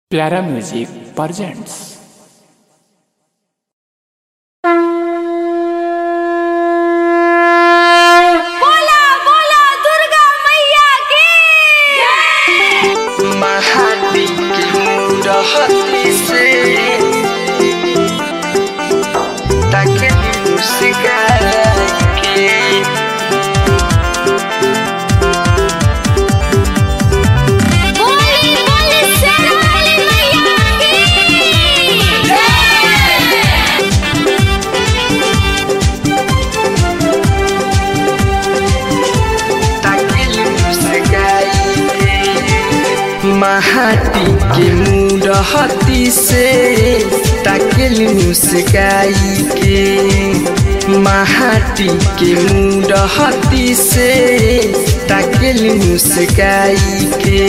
प्यारा music presents बोला बोला दुर्गा मैया की महादी की मुरहती से ताके मुस्कान के बोली बोली शेरावाली मैया की ताके मुस्काई के महादी की मुरहती से ताके मुस्काई के महाटी के मुरहती से ताकेल मुस्काई के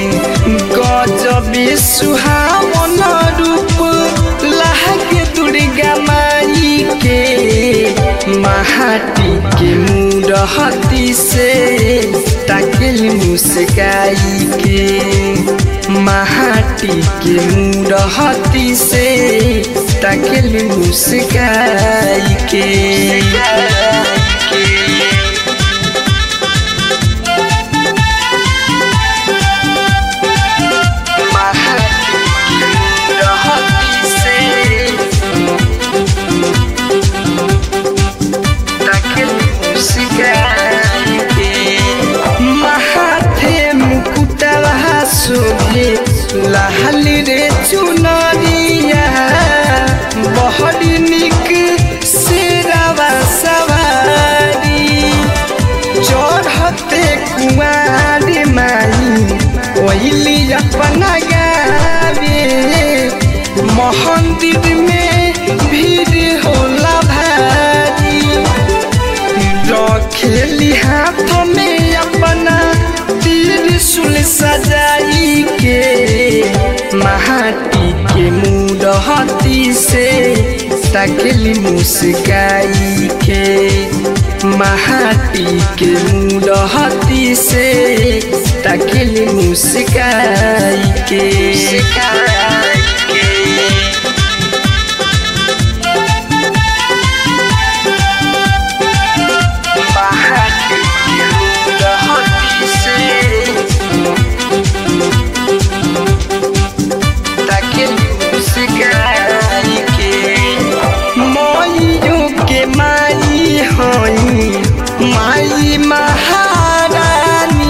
गजबे सुहावन रूप लागे दुर्गा माई के महाटी के मुरहती से ताकेल मुस्काई के महाटी के मुरहती से ताकेल मुस्काई के महाटी के मुरहती से ताकेल मुस्काई के माथे मुकुटवा शोभे लाल रे चुनरिया बहरी निक शेरवा सवारी चढ़ते कुआरी माई ओइली अपना गावे मंदिर में भीड़ होला भारी रखेली हाथ में अपना त्रिशूल सजाई के महाटी के मुरहती से तकली मुस्काई के महाटी के मुरहती से तकली मुस्काई के महाटी के मुरहती से ताके मुस्काई के माइयों के माई हई माई महारानी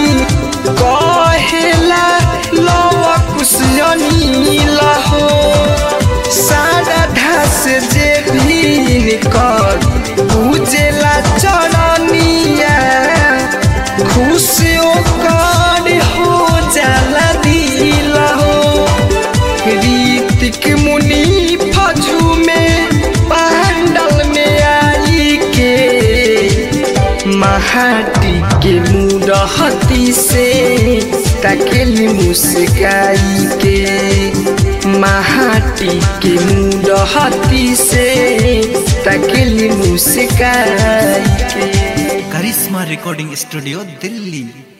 कहेला लव कुशनी लहो सारा ढास जे भी निकल पूजेला चरनिया खुश ओकर हो जाला दिल हो रीतिक मुनि फजू में पांडल में आई के महाटी के मुरहती से तकेली मुस्काई के महाटी के मुरहती से तकेली मुस्काई के करिश्मा रिकॉर्डिंग स्टूडियो दिल्ली